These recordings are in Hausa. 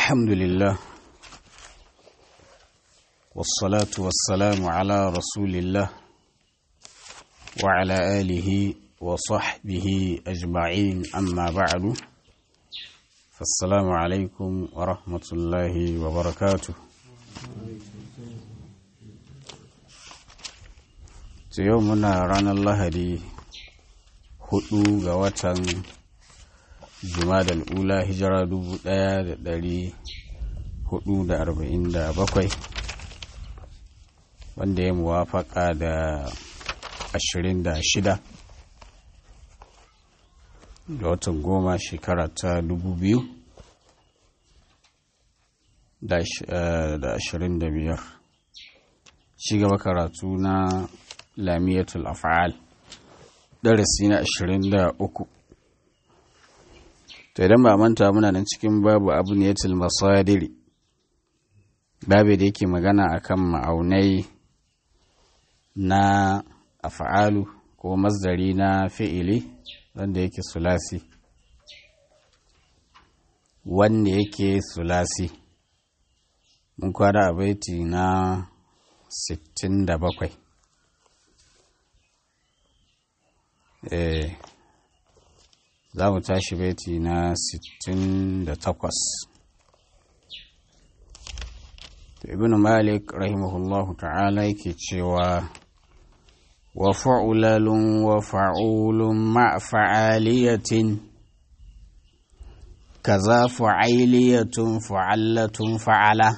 الحمد لله والصلاة والسلام على رسول الله وعلى آله وصحبه أجمعين أما بعد فالسلام عليكم ورحمة الله وبركاته يومنا رانا الله دي hudu ga watan jumadal ula hijira dubu daya da dari hudu da arba'in da bakwai wanda ya muwafaka da ashirin da shida ga watan goma shekara ta dubu biyu da ashirin da biyar ci gaba karatu na lamiyatul af'al darasi na ashirin da uku to idan ba manta muna nan cikin babu abu ne masadiri babu da yake magana akan ma'aunai na af'alu ko masdari na fi'ili wanda yake sulasi wanda yake sulasi mun kwada a baiti na 67 eh za mu tashi baiti na 68 ibn malik rahimahullahu ta'ala yake cewa wa fa'ulalun wa fa'ulun ma fa'aliyatin kaza fa'ailiyatun fa'allatun fa'ala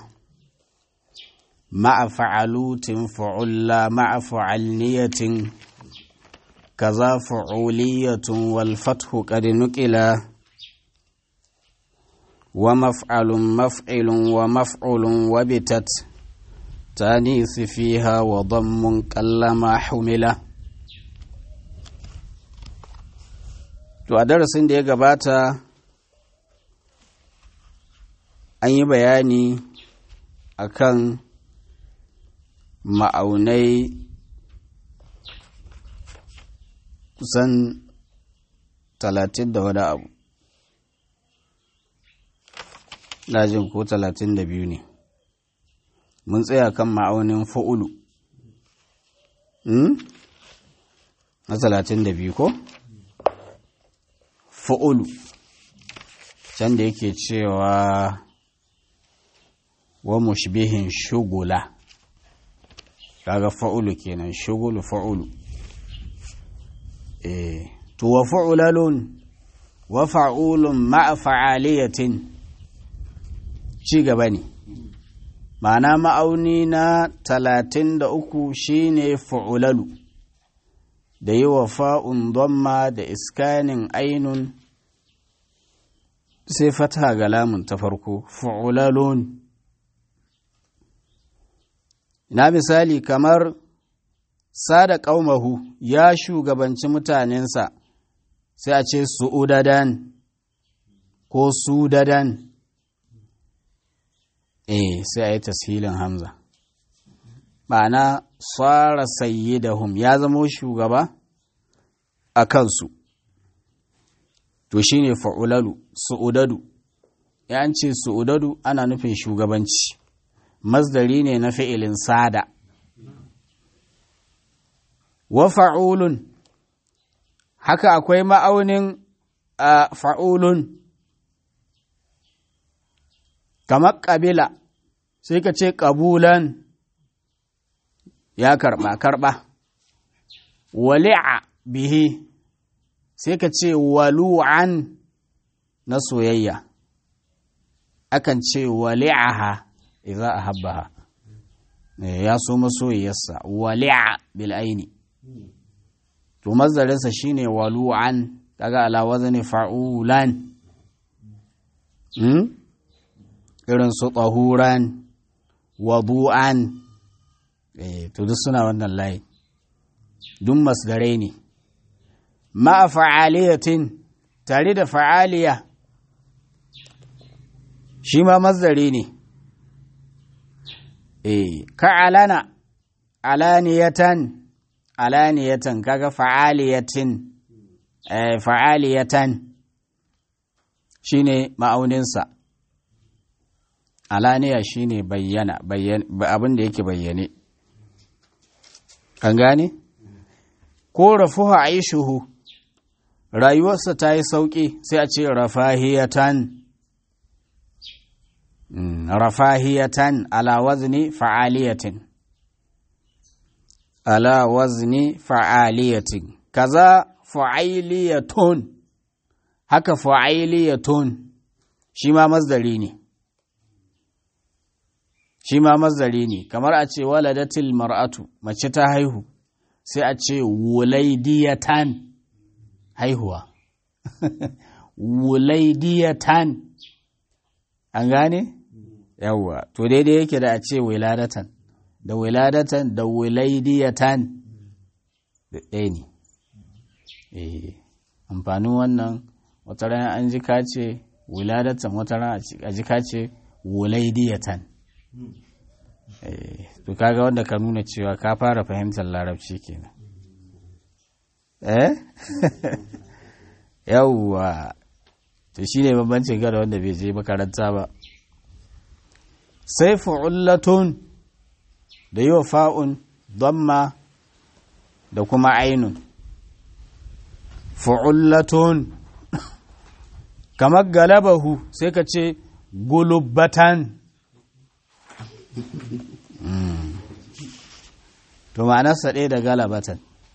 ma fa'alutin fa'ulla ma fa'alniyatin كذا فعولية والفتح قد نقل ومفعل مفعل ومفعل وبتت تانيث فيها وضم كلما حمل to a darasin da ya gabata an yi bayani akan ma'aunai kusan talatin da wani abu jin ko talatin da biyu ne mun tsaya kan ma'aunin fa'ulu na talatin da biyu ko fa'ulu can da yake cewa wa mushbihin shugula kaga fa'ulu kenan shugulu fa'ulu to wa fa'ulalun wa fa'ulun ma'a fa'aliyatin ci gaba ne ma'ana ma'auni na talatin da uku shine fa'ulalu da yi wa fa'un domma da iskanin ainun sai fata ga lamun ta farko fa'ulalun ina misali kamar sada ƙaumahu ya shugabanci mutanensa sai a ce su'udadan ko sudadan eh sai a yi tashilin hamza ma'ana tsara sayyidahum ya zamo shugaba a kansu to shine fa'ulalu su'udadu ya ce su'udadu ana nufin shugabanci masdari ne na fi'ilin sada wa fa'ulun haka akwai ma'aunin a fa'ulun kamar ƙabila sai ka ce ƙabulan ya karɓa karɓa wali'a bihi sai ka ce walu'an na soyayya akan ce wali'aha idza ahabbaha ya so masoyiyarsa wali'a bil aini to mazdarinsa shine walu'an kaga ala wazni fa'ulan hmm? irin su tahuran wadu'an eh to duk suna wannan layi duk masdarai ne ma'a fa'aliyatin tare da fa'aliya shi ma mazdari ne eh ka'alana alaniyatan alaniyatan kaga fa'aliyatin eh, fa'aliyatan shine ma'auninsa alaniya shine bayyana abin da yake bayyane an gane ko rafuha aishuhu rayuwarsa ta yi sauƙi sai a ce rafahiyatan rafahiyatan ala wazni fa'aliyatin ala wazni fa'aliyatin kaza fa'iliyatun haka fa'iliyatun shi ma mazdari ne shi ma mazdari ne kamar a ce waladatil mar'atu mace ta haihu sai a ce wulaidiyatan haihuwa wulaidiyatan an gane yawwa to daidai yake da a ce wiladatan da wiladatan da wulaidiyatan da ɗaya ne amfanin wannan wata rana an ji ka ce wiladatan wata rana a ji ka ce wulaidiyatan to kaga wanda ka nuna cewa ka fara fahimtar larabci kenan eh yawwa to shi ne bambancin gada wanda bai je makaranta ba sai fu'ullatun da yi wa fa'un donma da kuma ainun fu'ullatun kamar galabahu sai ka ce gulubbatan to ma'anarsa ɗaya da galabatan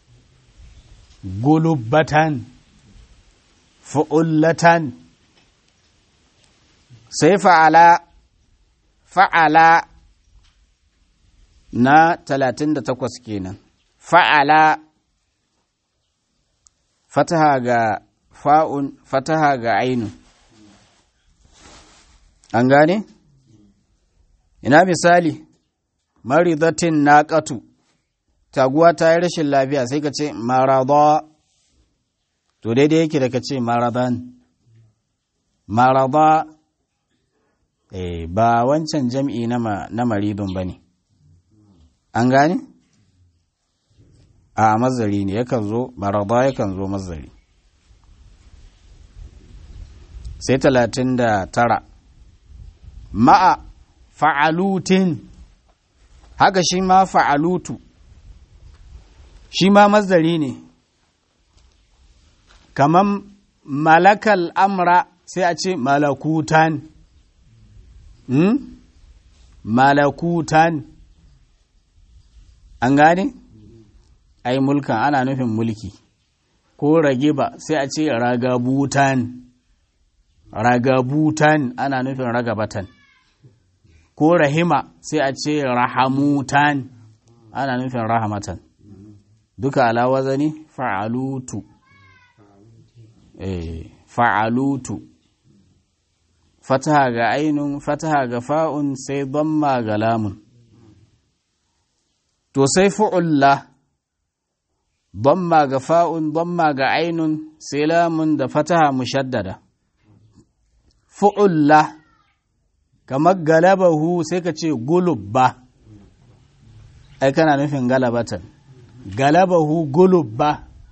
gulubbatan fu'ullatan sai fa'ala fa'ala na talatin da takwas kenan fa'ala fataha ga fa'un fataha ga ainun an gane? ina misali maridatin naƙatu taguwa ta yi rashin lafiya sai ka ce marada to daidai yake da ka ce maradan marada eh, ba wancan jam'i na maridun ba ne an gane? a mazari ne yakan zo marada yakan zo mazari sai talatin da tara ma'a fa'alutin haka shi ma fa'alutu shi ma mazari ne kaman malakal amra sai a ce malakutan hmm? malakutan an gane ai mulkan ana nufin mulki ko rage ba sai a ce ragabutan ragabutan ana nufin ragabatan ko rahima sai a ce rahamutan ana nufin rahamatan duka ala wazani fa'alutu eh fa'alutu fataha ga ainun fataha ga fa'un sai damma ga lamun to sai fu'ulla damma ga fa'un damma ga ainun sai lamun da fataha mushaddada fu'ulla kamar galabahu sai ka ce gulubba ai kana nufin galabatan galabahu gulubba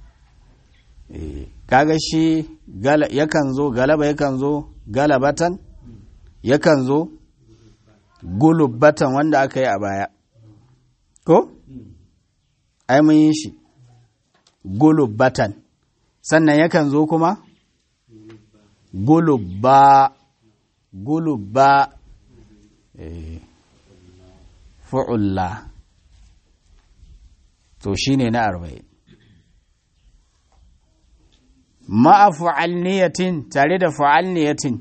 kaga shi yakan zo galaba yakan zo galabatan yakan zo gulubbatan wanda aka yi a baya ko ai mun yi shi gulubbatan sannan yakan zo kuma gulubba gulubba fu'ulla to shine na arba'in ma'a fu'alniyatin tare da fu'alniyatin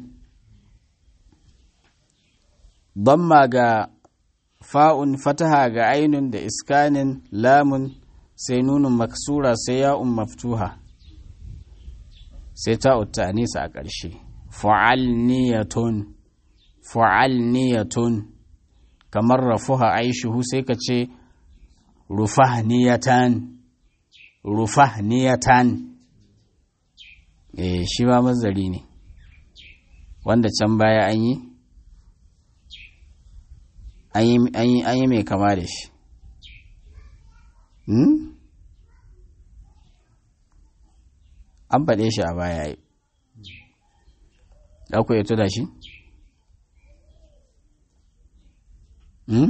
damma ga fa'un fataha ga ainun da iskanin lamun sai nunun maksura sai ya'un maftuha sai ta nisa a ƙarshe fu'alniyatun fu'alniyatun kamar rafuha aishuhu sai ka ce rufahniyatan rufahniyatan eh shi ma mazari ne wanda can baya an yi an yi mai kama da shi an faɗe shi a baya yi ku ya da shi hmm?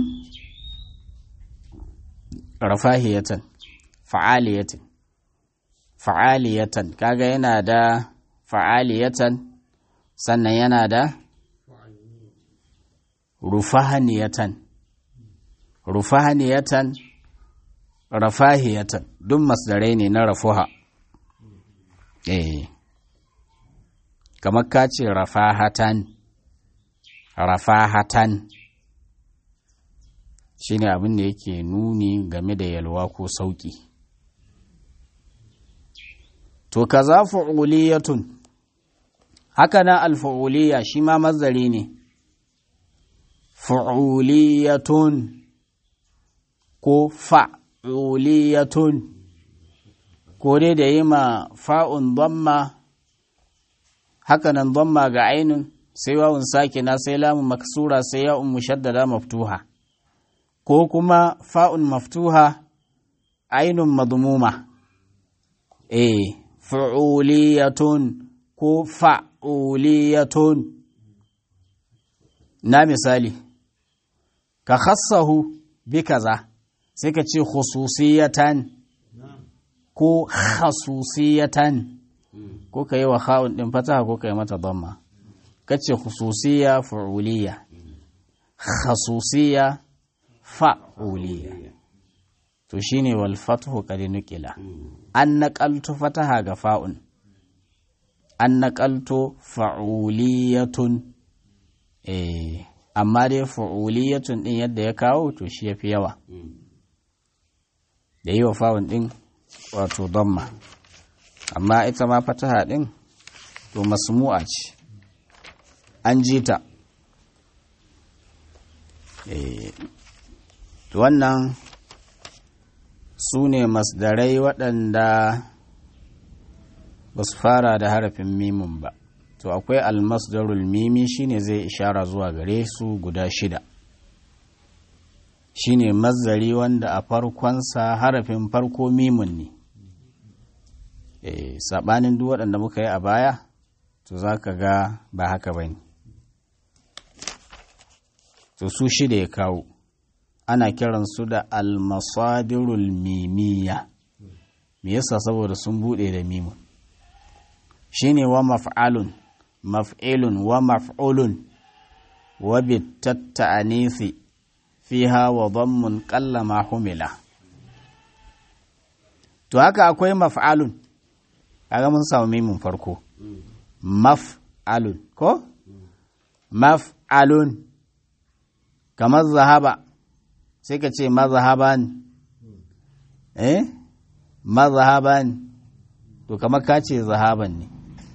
rafahiyatan fa'aliyatan fa'aliyatan kaga yana da fa'aliyatan sannan yana da rufahaniyatan rufahaniyatan rafahiyatan duk masdarai ne na rafuha eh kamar ka ce rafahatan rafahatan shine abin da yake nuni game da yalwa ko sauki to kaza fu'uliyatun haka nan alfu'uliyya shi ma mazari ne fu'uliyatun ko fa'uliyatun ko dai da yi ma fa'un damma haka nan damma ga ainun sai wawun sakina sai lamun maksura sai ya'un mushaddada maftuha ko kuma fa'un maftuha ainun madmuma eh fu'uliyatun ko fa'uliyatun na misali ka khassahu bi kaza sai ka ce khususiyatan ko khasusiyatan ko ka yi wa kha'un ɗin fataha ko ka yi mata damma ka ce khususiya fu'uliya khasusiya fa'uliya to shine wal fathu qad nuqila an naqaltu fataha ga fa'un an naqaltu fa'uliyatun eh amma dai fa'uliyatun din yadda ya kawo to shi yafi yawa da yi wa fa'un din wato damma amma ita ma fataha din to masmu'a ce an ji ta to wannan su ne masdarai waɗanda ba su fara da harafin mimin ba to akwai almasdarul mimi shine zai ishara zuwa gare su guda shida shine mazdari wanda a farkonsa harafin farko mimun ne e, saɓanin duk waɗanda muka yi a baya to za ka ga ba haka ba ne to su shida ya kawo ana kiransu da almasadirul mimiya me yasa saboda sun bude da mimun shine wa maf'alun maf'ilun wa maf'ulun wa bitatta'anisi fiha wa dhammun qalla ma humila to haka akwai maf'alun kaga mun samu mimun farko maf'alun ko maf'alun kamar zahaba sai ka ce mazhaban eh mazhaban to kamar ka ce zahaban ne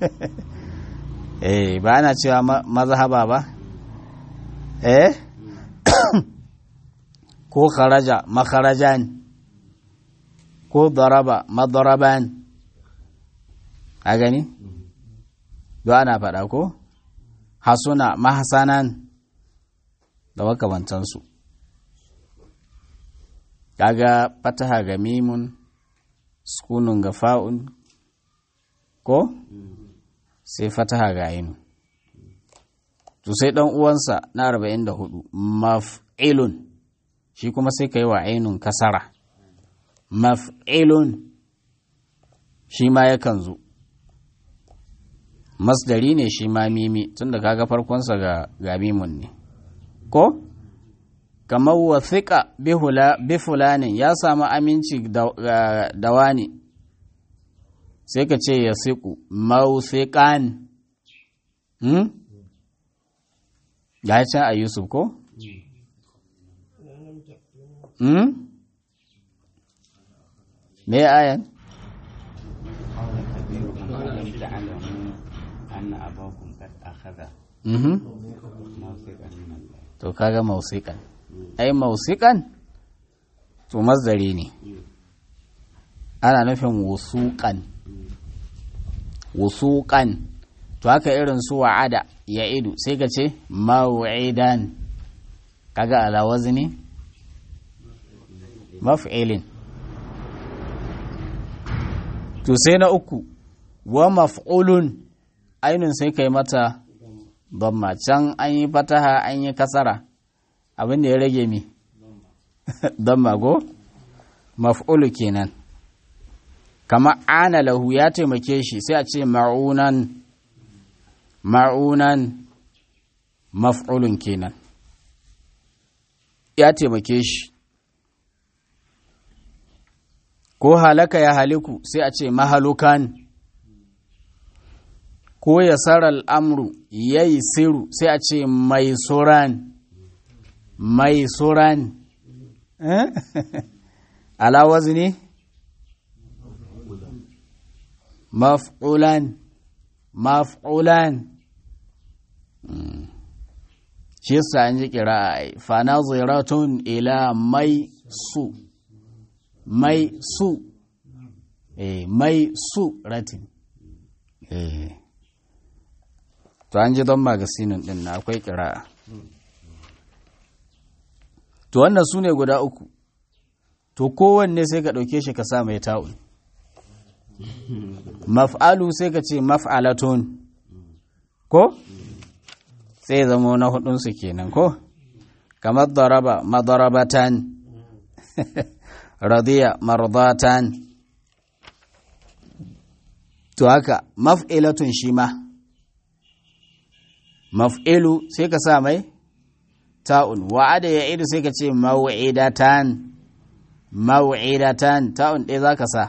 eh ba ana cewa mazhaba ba eh ko kharaja makharajan ko daraba madaraban a gani do ana faɗa ko hasuna mahasanan da makamantansu kaga fataha ga mimun sukunun ga fa'un ko sai fataha ga ainu to sai dan uwansa na 44 maf'ilun shi kuma sai ka yi wa ainun kasara maf'ilun shi ma yakan zo masdari ne shi ma mimi tunda kaga farkonsa ga ga mimun ne ko kamar wasiƙa bi fulanin ya samu aminci da wani sai ka ce ya siƙu mausiƙan hmm? ya can a yusuf ko? hmm? me ayan? to kaga mausiƙan ai mausiƙan to mazdari ne ana nufin wusuƙan wusuƙan to haka irin su wa'ada ya idu sai ka ce maw'idan kaga ala wazni maf'ilin to sai na uku wa maf'ulun ainun sai kai mata damma can an yi fataha an yi kasara abin da ya rage mi don mago maf'ulu kenan kama ana lahu ya taimake shi sai a ce ma'unan ma'unan maf'ulun kenan ya taimake shi ko halaka ya haliku sai a ce mahalukan ko ya sarar amru ya yi siru sai a ce mai suran mai suran ala wazni maf'ulan maf'ulan shi yasa an ji kira fa naziratun ila mai su mai su eh mai su ratin eh to an ji don magasinin din na akwai kira'a to wannan su ne guda uku to kowanne sai ka ɗauke shi ka sa mai ta'un maf'alu sai ka ce maf'alatun ko sai zama na hudunsu kenan ko kamar daraba madarabatan radiya mardatan to haka maf'ilatun shi ma maf'ilu sai ka sa mai ta'un wa'ada ya idu sai ka ce maw'idatan maw'idatan ta'un ɗaya za ka sa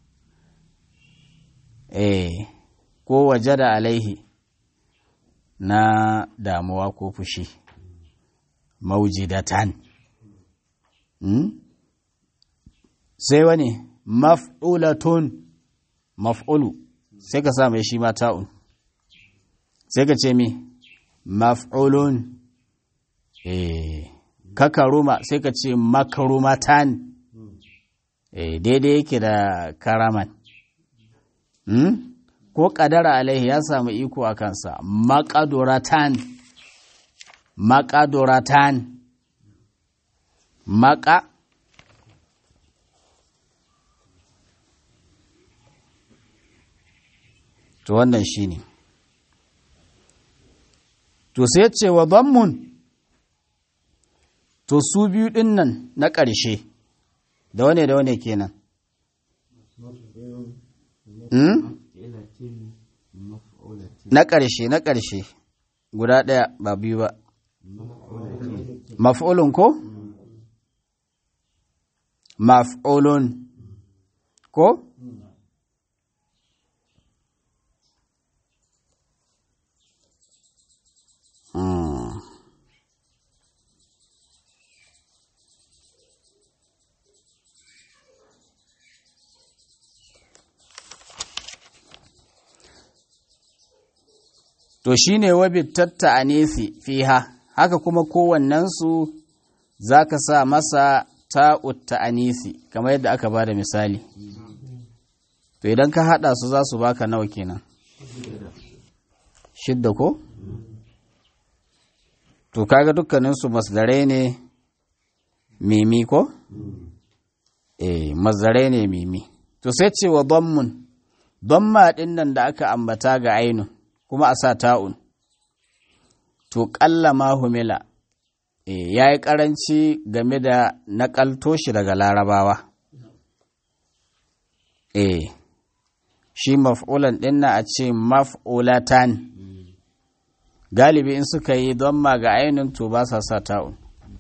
eh ko waje da alaihi na damuwa ko fushi maujidatan hmm? sai wani maf'ulatun maf'ulu sai ka sa mai shi ma ta'un sai ka ce mi maf'ulun eh kakaruma sai ka ce makarumatan eh daidai yake da karaman hmm? ko kadara alaihi ya samu iko a kansa makaduratan makaduratan maka to wannan shi ne to sai ce wa zammun to su biyu ɗin nan na ƙarshe da wane da wane kenan hmm? na ƙarshe na ƙarshe guda ɗaya ba biyu ba maf'ulun ko maf'ulun ko Hmm. to shi ne wabittatta a nefi fiha haka kuma kowannensu za ka sa masa ta'utta a nefi kamar yadda aka ba da misali to idan ka haɗa su za su baka nawa kenan shidda ko to kaga dukkaninsu masdarai ne mimi ko eh masdarai ne mimi to sai ce wa dammun damma ɗin nan da aka ambata ga ainun kuma a sa ta'un to ƙalla ma humila e, ya yi ƙaranci game da naƙalto shi daga larabawa e, shi maf'ulan ɗin na a ce maf'ulatan galibi in suka yi don ma ga ainihin to ba sa sa ta'un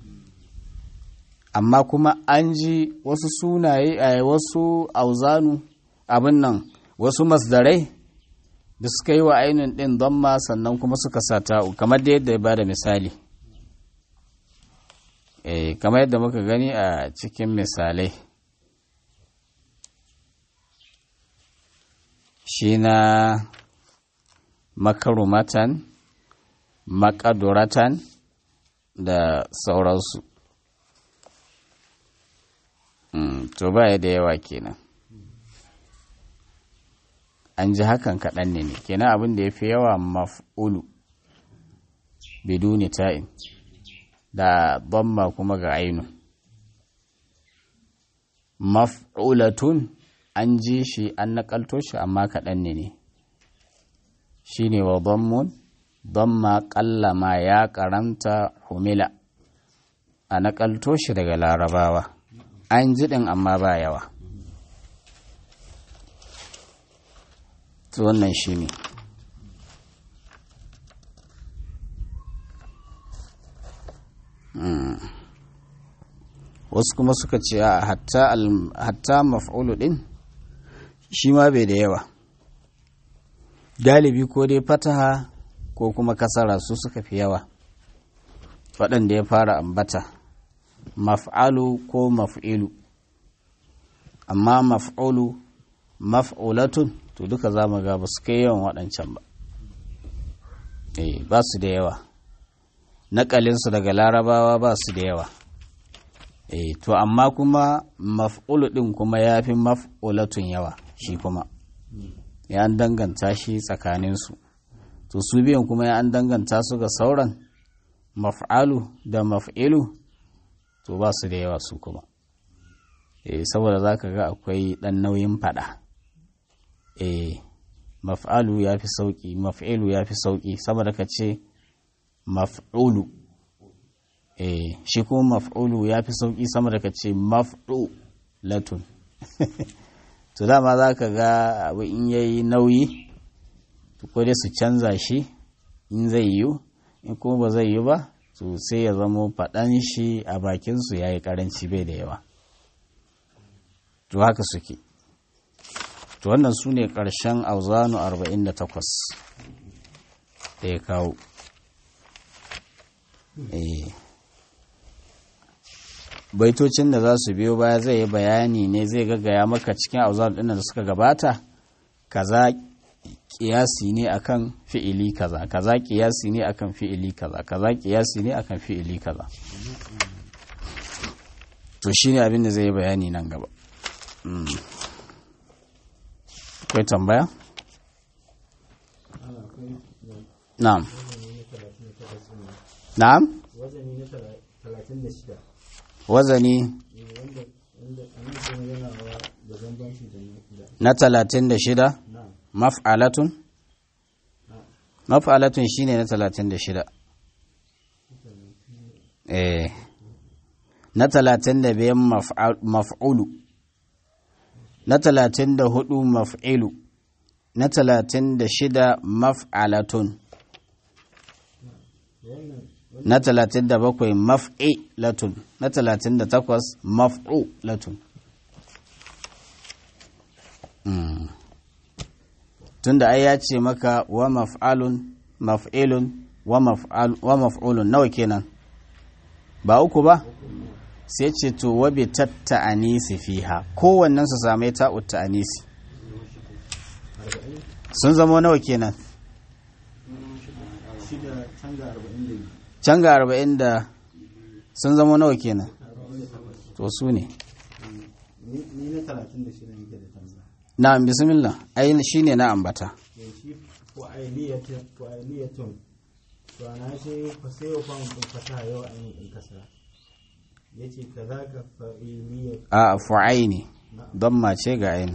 amma kuma an ji wasu sunaye a wasu auzanu abin nan wasu masdarai da suka yi wa ainihin ɗin don ma sannan kuma suka sa ta'u kamar da yadda ya ba da misali eh kamar yadda muka gani a cikin misalai shi na makarumatan makaduratan da sauransu to ba da yawa kenan an ji hakan kaɗan ne ne kenan abin da ya fi yawa maf'ulu biduni ta'in da bamma kuma ga ainu maf'ulatun an ji shi an naƙalto shi amma kaɗan ne ne shi ne wa bammun bamma ƙalla ma ya ƙaranta humila a naƙalto shi daga larabawa an ji ɗin amma ba yawa to wannan shi ne wasu kuma suka ce a hatta maf'ulu ɗin shi ma bai da yawa galibi ko dai fataha ko kuma kasara su suka fi yawa waɗanda ya fara ambata maf'alu ko maf'ilu amma maf'ulu maf'ulatun to duka za mu ga ba su kai yawan waɗancan ba eh ba su da yawa naƙalinsu daga larabawa ba su da yawa eh to amma kuma maf'ulu ɗin kuma ya fi maf'ulatun yawa shi kuma ya an danganta shi tsakaninsu to su biyan kuma ya an danganta su ga sauran maf'alu da maf'ilu to ba su da yawa su kuma eh saboda za ka ga akwai ɗan nauyin faɗa eh maf'alu ya fi sauƙi maf'ilu ya fi sauƙi saboda ka ce maf'ulu eh shi kuma maf'ulu ya fi sauƙi sama da ka ce maf'u latun to dama za ka ga abu in yayi nauyi ko dai su canza shi in zai yiwu in kuma ba zai yi ba to sai ya zamo faɗan shi a bakinsu ya yi ƙaranci bai da yawa to haka suke to wannan su ne ƙarshen auzanu 48 da ya kawo baitocin da za su biyo baya zai yi bayani ne zai gaggaya maka cikin auzanu ɗin da suka gabata kaza kiyasi ne akan fi'ili kaza kaza kiyasi ne akan fi'ili kaza kaza kiyasi ne akan fi'ili kaza to shine abin da zai yi bayani nan gaba akwai tambaya na'am na'am wazani na talatin da shida maf'alatun maf'alatun shine na talatin da shida eh na talatin da biyan maf'ulu na talatin da hudu maf'ilu na talatin da shida maf'alatun na talatin da bakwai maf'ilatun na talatin da takwas maf'ulatun tunda ai ya ce maka wa maf'alun maf'ilun wa maf'ulun nawa kenan ba uku ba sai ce to wa bi tatta anisi fiha kowannen su same ta utta anisi sun zama nawa kenan can ga arba'in da sun zama nawa kenan to su ne ni na talatin da shida nake da tambaya na bismillah ai shi ne na ambata shi fa'iliyatun to ana ce fa sai yau fa mun fata yau an yi kasa yace kaza ka fa'iliyat a fu'aini don mace ga aini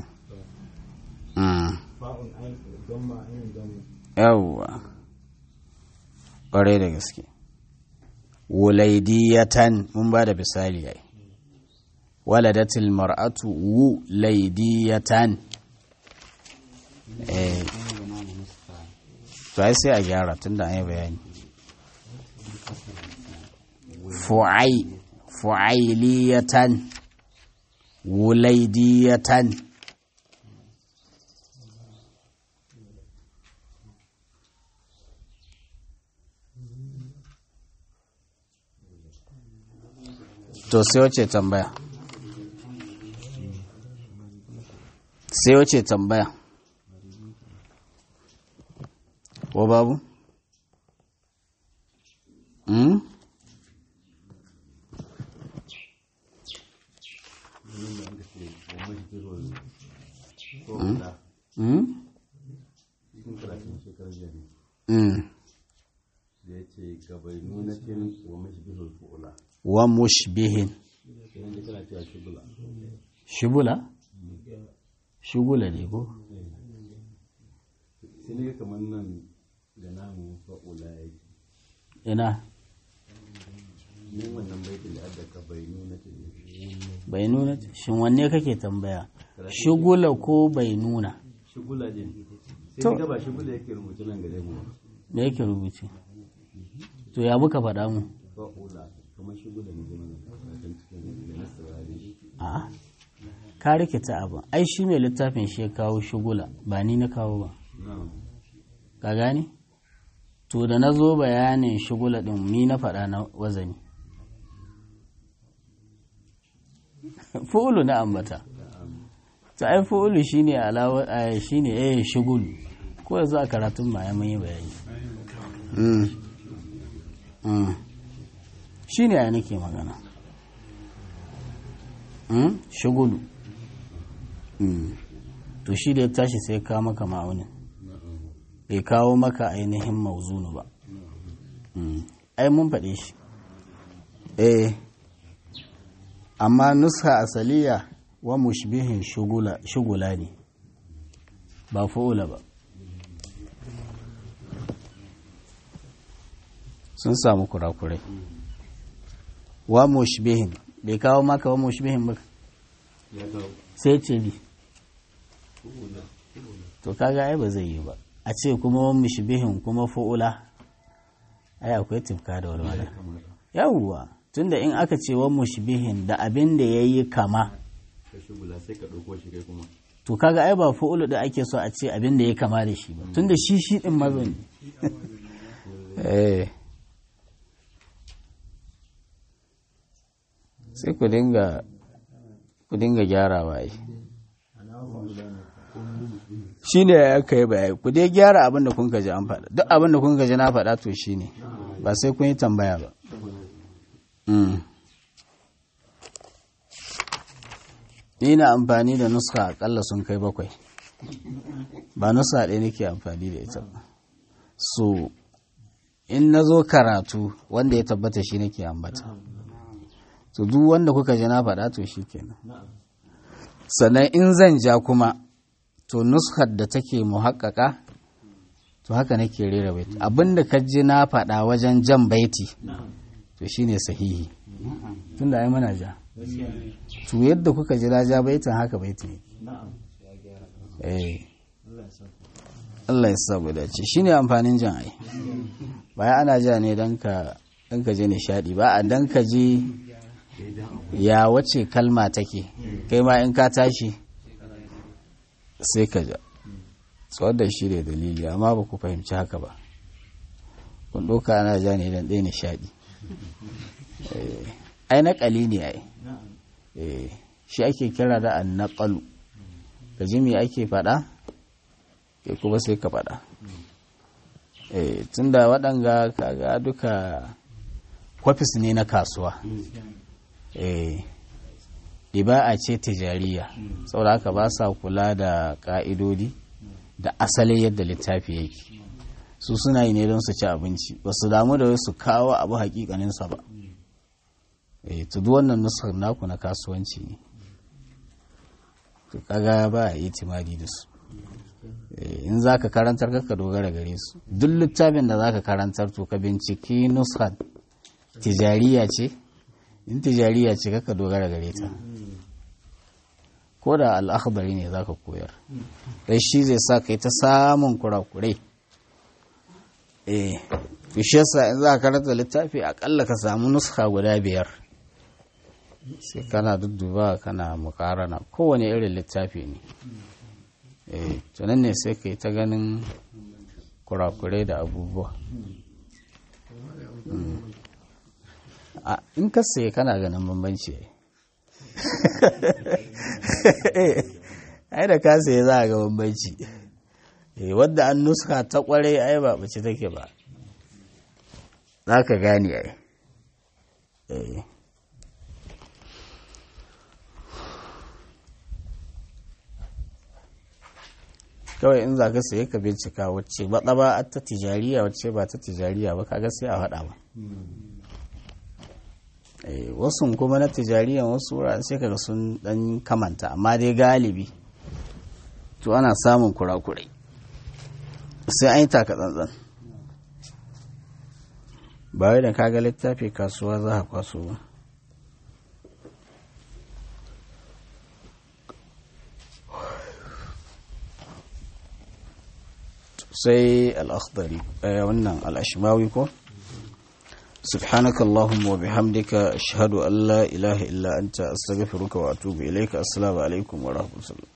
fa'un ain don ma ain don yawwa ƙwarai da gaske wulaidiyatan mun ba da misali yayi waladatil mar'atu wulaidiyatan eh to ai sai a gyara tunda an yi bayani fu'ai fu'ailiyatan wulaidiyatan to sai wace tambaya sai wace tambaya ko babu? Hmm? Hmm? Hmm. da ya ce gabai nunatin wa mashbihul fu'ula wa mushbihin kenan da kana cewa shugula shubula? shugula ne ko? sai ne kamar nan ga namu fa'ula yake ina Yin wannan baitin da adda ka bai nuna ta bai nuna shin wanne kake tambaya shugula ko bai nuna shigula din. To. Sai ga ba shigula yake rubuce nan gare mu. da yake rubuce to ya muka faɗa mu Fa'ula kamar shigula ne zama nan kan cikin da na saurare. a ka rikita abin ai shi mai littafin shi ya kawo shugula ba ni na kawo ba Na'am. ka gane to da na zo bayanin shugula ɗin ni na faɗa na wazani fu'ulu na ambata ta ai fu'ulu shine alawa eh, shine eh shugulu ko yanzu a karatun ma ya mun yi bayani mm. mm. shine ya nake magana mm? shugulu mm. to shi da ya tashi sai ya kawo maka ma'aunin bai kawo maka ainihin mauzunu ba Mm. ai mun faɗe shi eh amma nuska asaliya wa mushbihin shugula, shugula ne ba fa'ula ba sun samu kurakurai wa mushbihin bai kawo maka wa mushbihin ba Ya kawo. sai ce bi to kaga ai ba zai yi ba a ce kuma wa mushbihin kuma fa'ula ai akwai tifka da walwala yawwa tunda in aka ce wa mushbihin da abin da yayi kama Ka shigula sai ka ɗauko shi kai kuma. to kaga ai ba fa'ulu da ake so a ce abin da ya kama da shi ba tunda shi shi din mazo ne eh sai ku dinga ku dinga gyarawa ai shi ne ya kai bayani ku dai gyara abin da kun ji an faɗa duk abin da kun ji na faɗa to shi ne ba sai kun yi tambaya ba Mm. ni na amfani da nuska akalla sun kai bakwai ba nuska ɗaya nake amfani da ita ba so in na zo karatu wanda ya tabbata shi nake ambata to duk wanda kuka ji na faɗa to shi kenan sannan in zan ja kuma to nuskar da take muhakkaka to haka nake rera baiti abinda ka ji na faɗa wajen jan baiti to shine sahihi tunda ai mana ja to yadda kuka ji na ja baitin haka baiti ne eh Allah ya sa mu dace shine amfanin jan ai baya ana ja ne dan ka dan ka je nishadi ba a dan ka je ya wace kalma take kai ma in ka tashi sai ka ja tsawon da shi ne dalili amma ba ku fahimci haka ba kun ɗauka ana ja ne don ɗaya nishaɗi ai naƙali ne ai Eh, shi ake kira da an naƙalu ka ji me ake faɗa ke kuma sai ka faɗa Eh, tunda waɗanga kaga duka kwafis ne na kasuwa Eh, ɗiba'a ce tijariya saboda haka ba sa kula da ƙa'idodi da asalin yadda littafi yake su suna yi ne don su ci abinci ba su damu da wai su kawo abu hakikaninsa ba eh to duk wannan nusar naku na kasuwanci ne to kaga ba a yi timadi da su Eh, in za ka karantar ka dogara gare su duk littafin da za ka karantar to ka binciki nusar tijariya ce in tijariya ce ka dogara gare ta ko da al'akhbari ne za ka koyar dai shi zai sa ka yi ta samun kurakurai eh to shi yasa in za ka karanta littafi akalla ka samu nuska guda biyar sai kana dudduba kana mukarana kowane irin littafi ne eh to nan ne sai ka yi ta ganin kurakurai da abubuwa Mm. a in ka saye kana ganin bambanci ai da ka saye za a ga bambanci eh wadda an nuska ta kwarai ai ba bace take ba za ka gane ai eh kawai in za ka saye ka bincika wacce ba ba ta tijariya wacce ba ta tijariya ba kaga sai a haɗa ba wasu kuma na tijariya wasu wuraren sai kaga sun dan kamanta amma dai galibi to ana samun kurakurai sai an yi taka tsantsan ba wai da kaga littafi kasuwa za a kwaso ba sai al'akhdari wannan al'ashimawi ko سبحانك اللهم وبحمدك أشهد أن لا إله إلا أنت أستغفرك وأتوب إليك السلام عليكم ورحمة الله